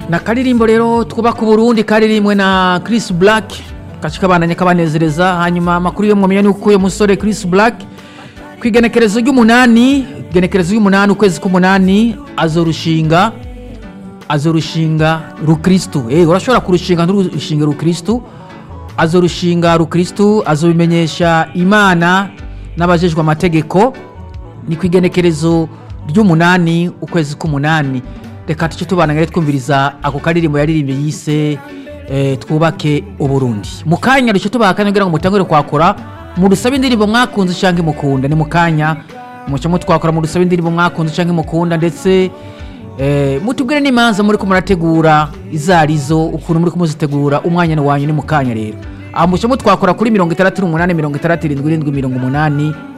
na karirimbo rero twubaka uburundi karirimbwe na chris black gace kabandanya kabanezereza hanyuma amakuru yo mwamenya ni uko uyu musore chris black ku igenekerezo ry'umunani igenekerezo ry'umunani ukwezi k'umunani azorushinga azorushinga rukristu eh urashobora kurushinga nturushinge rukristu azorushinga rukristu azobimenyesha imana n'abajejwe amategeko ni ku igenekerezo ry'umunani ukwezi k'umunani reka tuce tubana ngare twumviriza ako karirimbo yaririmbye yise eh, twubake uburundi mu kanya duce tubaha akanya kugira ngo mutangure kwakora mu rusabe indirimbo mwakunze canke mukunda ni mu kanya muce mutwakora mu rusabe indirimbo mwakunze canke mukunda ndetse eh, mutubwire n'imanza muriko murategura izarizo ukuntu muriko muzitegura umwanya wanyu ni mu kanya rero aho muce mutwakora kuri mirongo itandatu n'umunani mirongo itandatu irindwi irindwi mirongo umunani